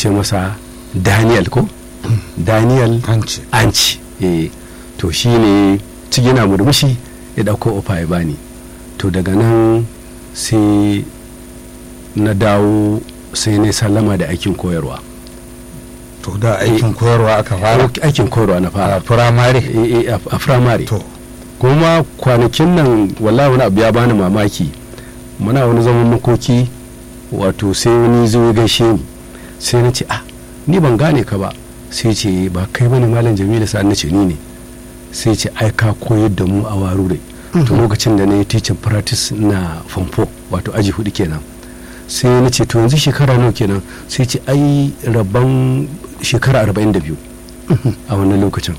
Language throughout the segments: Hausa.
ce masa daniel ko daniel hanci anci eh to shi ne yana murmushi ya ɗauko ofa ya bani to daga nan sai na dawo sai na sallama da aikin koyarwa to da aikin koyarwa aka fara aikin koyarwa na fara a firamare Eh, eh, a firamare to kuma kwanakin nan wallahi wani abu ya bani mamaki muna wani zaman makoki wato sai wani zo ya gaishe ni sai na ce ah ni ban gane ka ba sai ce ba kai bane malam jamilu sa'an na ce ni ne sai ce ai ka koyar da mu a warure to lokacin da na yi teaching practice na famfo wato aji hudu kenan sai na ce to yanzu shekara nawa kenan sai ce ai rabban shekara 42 a wannan lokacin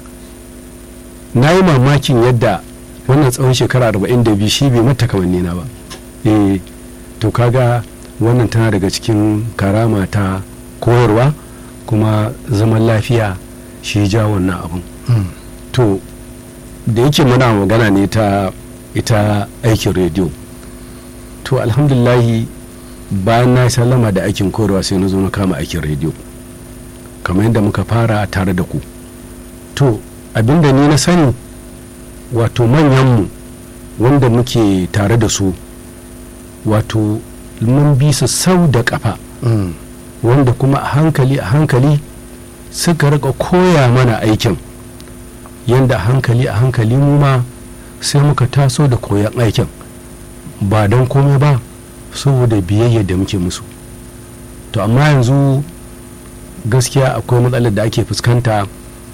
na yi mamakin yadda wannan tsawon shekara 42 shi bai mata kamanni na ba eh to kaga wannan tana daga cikin karama ta koyarwa kuma zaman lafiya shi ja wannan abun to da yake muna magana ne ta ita aikin rediyo to alhamdulahi bayan na sallama da aikin koyarwa sai na zo na kama aikin rediyo kamar yadda muka fara tare da ku to abinda ni na sani wato manyanmu wanda muke tare da su wato mun bi su sau da kafa wanda kuma a hankali a hankali suka rika koya mana aikin yadda a hankali a hankali mu ma sai muka taso da koyan aikin ba don komai ba saboda biyayya da muke musu to amma yanzu gaskiya akwai matsalar da ake fuskanta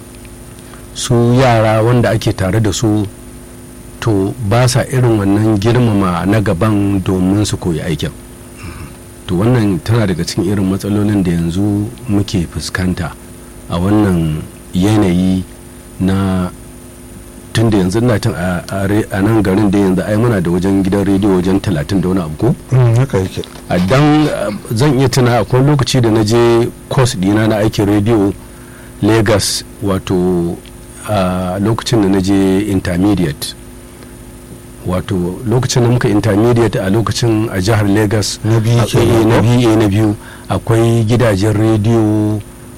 su yara wanda ake tare da su to ba sa irin wannan girmama na gaban domin su koyi aikin to wannan tana daga cikin irin matsalolin da yanzu muke fuskanta a wannan yanayi na tun da yanzu na tun a nan garin da yanzu ai muna da wajen gidan rediyo wajen talatin da wani abu ko haka yake a dan zan iya tuna akwai lokaci da na je course dina na aikin rediyo lagos wato a lokacin da na je intermediate wato lokacin da muka intermediate a lokacin a jihar lagos Na biyu a- kenan, eh, na ko? biyu eh, na biyu akwai gidajen rediyo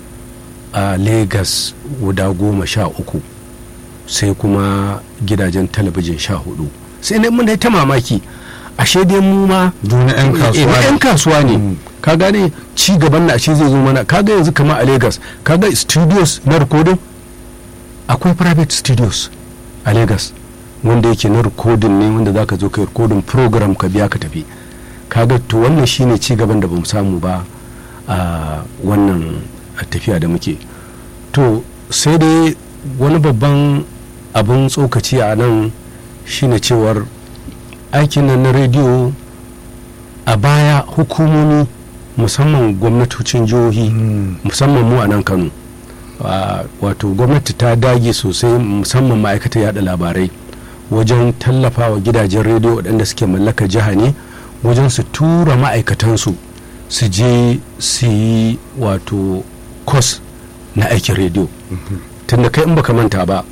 a lagos guda goma sha uku sai kuma gidajen talabijin sha hudu sai ne mun ta mamaki ashe dai mu ma duna yan Eh, kasuwa na ne. yan kasuwa ne Mm. ka gane ci gaban na ashe zai zo mana kaga yanzu kama a lagos kaga studios na recording akwai private studios a lagos wanda yake na recording ne wanda zaka zo ka yi recording program ka biya ka tafi kaga to wannan shine ci gaban da bamu samu ba a wannan tafiya da muke to sai dai wani babban abin tsokaci a nan shine cewar aikin nan na rediyo a baya hukumomi musamman gwamnatocin jihohi Mm. musamman mu a nan kano Ah, wato gwamnati ta dage sosai musamman ma'aikatar yada labarai wajen tallafawa gidajen rediyo waɗanda suke mallaka jiha ne wajen su tura ma'aikatansu su je su yi wato kos na aikin rediyo tunda kai in baka manta ba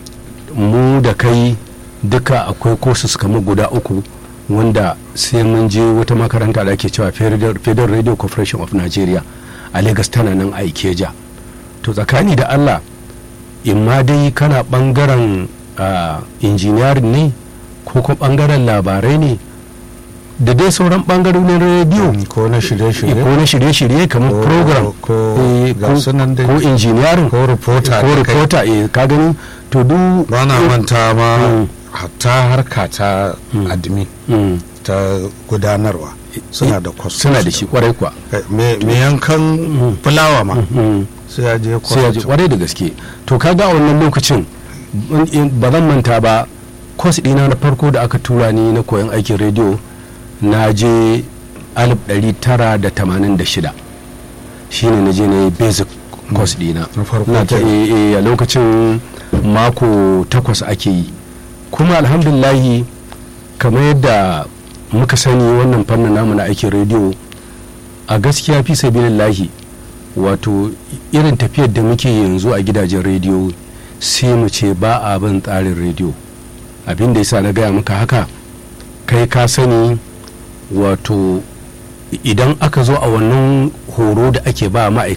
mu da kai duka akwai courses kamar guda uku wanda sai mun je wata makaranta da ake cewa federal Federal radio corporation of nigeria a lagos tana nan a ikeja to tsakani da allah in ma dai kana bangaren ah, engineering ne ko kuma bangaren labarai ne da dai sauran bangarorin rediyo Mm, ko na shirye-shirye ko na shirye-shirye kamar Ko- program ko eh, ga su nan dai. ko engineering ko reporter ko da kai. reporter eh, ka gani to duk ba na manta ma Mm. hatta harka ta Mm. admin Mm. ta gudanarwa suna da kwas suna da shi kwarai kuwa me me yankan fulawa ma Mm. sai ya je sai ya ji kwas kwarai da gaske to kaga a wannan lokacin in- in- ba zan manta ba kwas ɗina na farko da aka tura ni na koyon aikin rediyo na je 1986 shine na je na yi basic course ɗina na farko na ta kenan. eh, eh, a lokacin mako takwas ake yi kuma alhamdulahi kamar yadda muka sani wannan fannin namu na aikin rediyo a gaskiya fi sabilillahi wato irin tafiyar da muke yanzu a gidajen rediyo sai mu ce ba a bin tsarin rediyo abin da yasa na gaya maka haka kai ka sani wato idan aka zo a wannan horo da ake ba ma'aikata